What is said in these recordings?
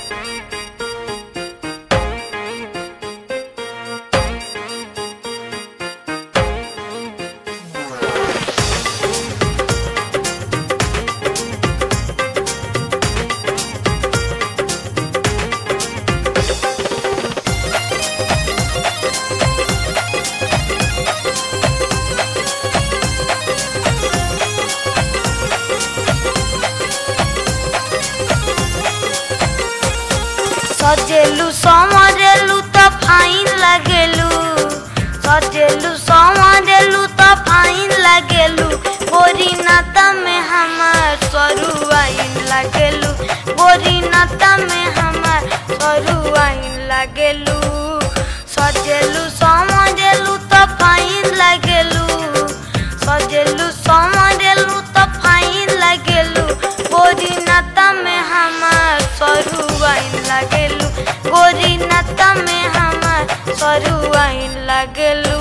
ସଜେଲୁ ସମରେଲୁ ତ ଫାଇନ୍ ଲାଗେଲୁ ସଜେଲୁ ସମରେଲୁ ତ ଫାଇନ୍ ଲାଗେଲୁ गोरी नाता में हमार सरू आइन लागेलू गोरी नाता में हमार सरू आइन लागेलू सजेलू समरेलू तो फाइन लागेलू सजेलू समरेलू तो फाइन लागेलू गोरी नाता में हमार सरू आइन लागेलू गोरी नाता में हमार सरू आइन लागेलू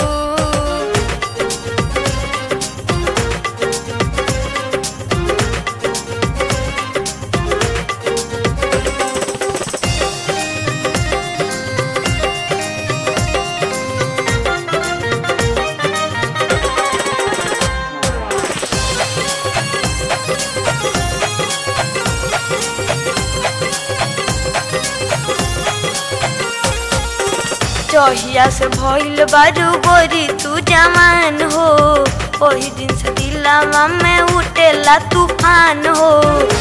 जहिया से भइल बारू गोरी तू जवान हो ओही दिन से दिलावा में उठेला तूफान हो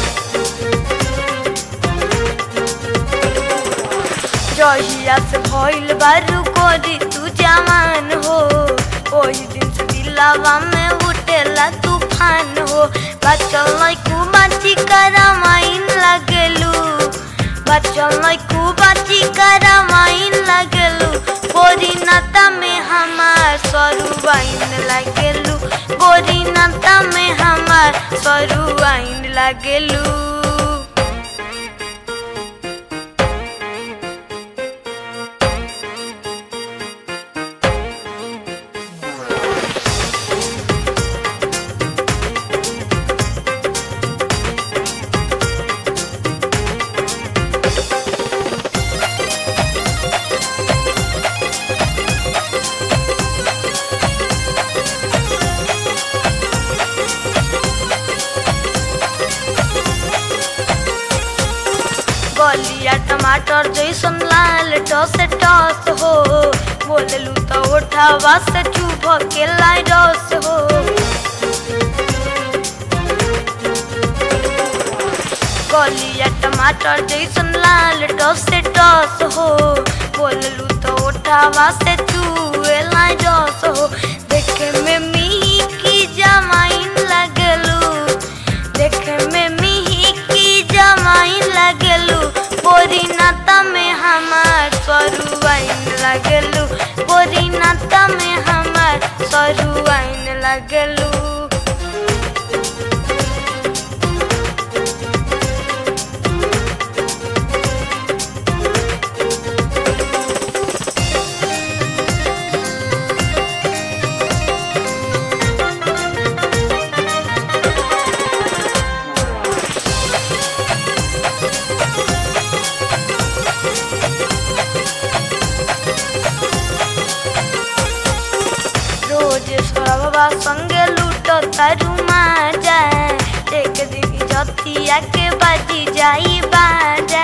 जहिया से भइल बारू गोरी तू जवान हो ओही दिन से दिलावा में उठेला तूफान हो बचल लइकू बाची करमाइन लगेलू बचल लइकू बाची करमाइन लगेलू गोरी नाता में हमार सरू आइन लगेलू गोरी नाता में हमार सरू आइन लगेलू गलिया टमाटर जैसन लाल टस टस हो बोललू तो उठावा से चुभ के लाई रस हो गलिया टमाटर जैसन लाल टस टस हो बोललू तो उठावा से चुए लाई रस हो देखे में मी की जमाइन लगलू देखे में मिही की जमाइन लगलू गोरी नाता में हमार सरू आइन लगलू गोरी नाता में हमार सरू आइन लगलू रोज सौरभवा संगे लूट तारू माजा एक दिन जतिया के बाजी जाई बाजा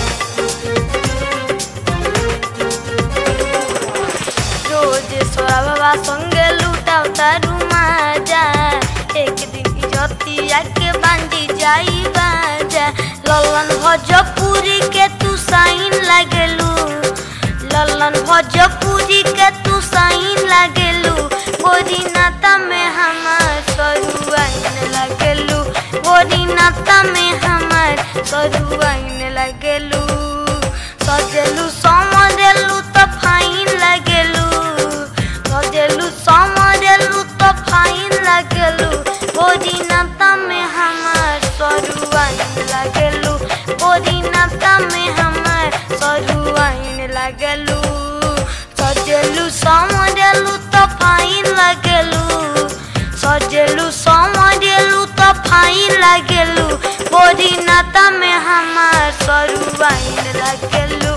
रोज सौरभवा संगे लूटाओ तारू माजा एक दिन जतिया के बांधी जाई बाजा ललन भोजपुरी के तू साइन लगलू ललन भोजपुरी के तू साइन लगलू गोरी नाता में हमार सरू आइन लगलू गोरी नाता में हमार सरू आइन लगलू सजेलू समरेलू तो फाइन लगलू सजेलू समरेलू तो फाइन लगलू गोरी नाता में हमार सरू आइन लगलू गोरी नाता में हमार सरू आइन लगलू सजेलू समरेलू तो फाइन लगलू सजेलू समरेलू तो फाइन लगलू गोरी नाता में हमार सरू डिवाइन लागेलू